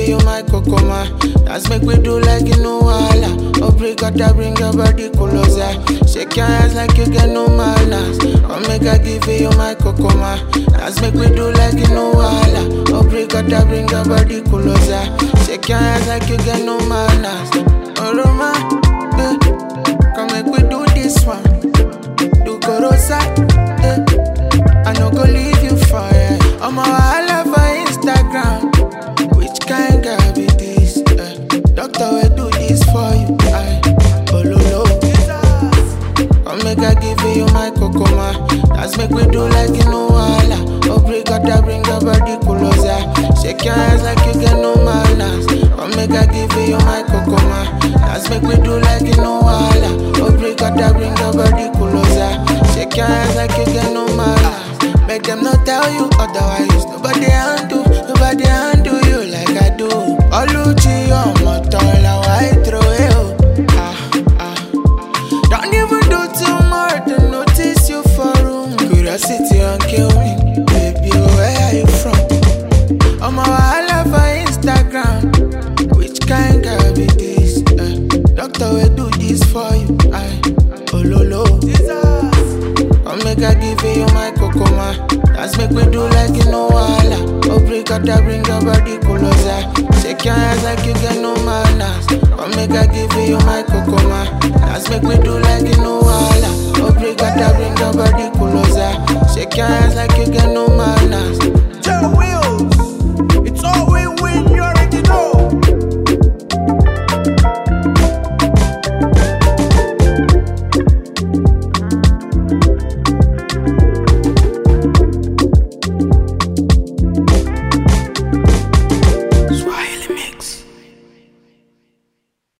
you my kokoma. Dance make we do like you know wala. Obrigada bring your body closer. Shake your hands like you get no manners. Come make I give you my kokoma. Dance make we do like you know wala. Obrigada bring your body closer. Shake your hands like you get no manners. Oh Roma, eh. Come make we do this one. Do Gorosa, eh. I no go leave you for it. I'm a wahala for Instagram. Which kind girl be this? Eh? Doctor will do this for you. I oh lo lo. Come make I give you my kokoma. Let's make we do like you know wala. Obrigada bring your body closer. Shake your hands like you get no manners. Come make I give you my kokoma. Let's make we do like you know wala. Obrigada bring your body closer. Shake your hands like you get no manners. Make them not tell you otherwise. Nobody handle, nobody handle you like I do. Oluchi on my tola, why throw it? Ah ah. Don't even do too much to notice you for room. Curiosity and kill me, baby. Where are you from? I'm a wahala for Instagram. Which kind girl be this? Eh? Doctor will do this for you. I oh lo lo. Come make I give you my kokoma. Dance make we do like you know wala. Obrigada bring your body closer. Shake your hands like you get no manners. Come make I give you my kokoma. Dance make we do like you know wala. Obrigada bring your body closer. Shake your hands like you get no